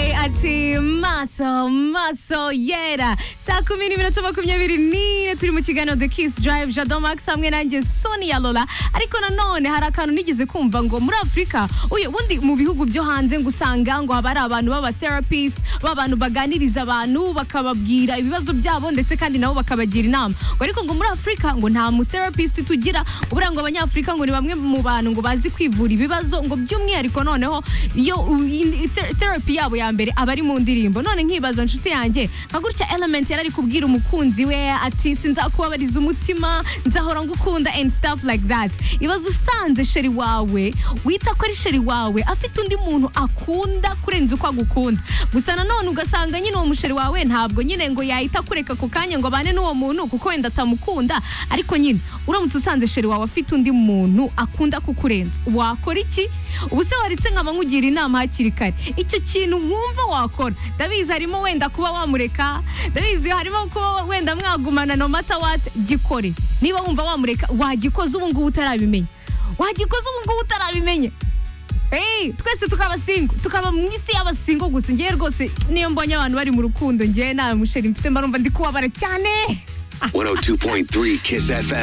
munsi maso maso yera saa kumi n'iminota makumyabiri n'ine turi mu kiganiro the kiss drive jado max hamwe nanjye sonia lola ariko nanone hari akantu nigeze kumva ngo muri afurika uyu ubundi mu bihugu byo hanze ngo usanga ngo haba hari abantu b'abatherapist b'abantu baganiriza abantu bakababwira ibibazo byabo ndetse kandi nabo bakabagira inama ngo ariko ngo muri afurika ngo nta mutherapist tugira ubura ngo abanyafurika ngo ni bamwe mu bantu ngo bazi kwivura ibibazo ngo by'umwihariko noneho iyo u- in- ther- therapy yabo ya mbere aba ari mu ndirimbo none nkibaza nshuti yanjye nka gutya element yari ari kubwira umukunzi we ati sinzakubabariza umutima nzahora ngukunda and stuff like that ibaze usanze sheri wawe wita ko ari sheri wawe afite undi muntu akunda kurenza uko agukunda gusa nanone ugasanga nyine uwo musheri wawe ntabwo nyine ngo yahita kureka ako kanya ngo abane n'uwo muntu kuko wenda atamukunda ariko nyine uramutse usanze sheri wawe afite undi muntu akunda kukurenza wakora iki ubu se waretse nkaba nkugira inama hakiri kare icyo kintu wumva wakora ndabizi harimo wenda kuba wamureka ndabizi harimo kuba wenda mwagumana no mata wati gikore niba wumva wamureka wagikoze ubu ngubu utarabimenya wagikoze ubu ngubu utarabimenya Hey, twese tukaba singo tukaba mu isi y'abasingo gusa ngewe rwose niyo mbonye abantu bari mu rukundo ngewe nta musheri mfite mba numva ndi kubabara cyane 102.3 Kiss FM.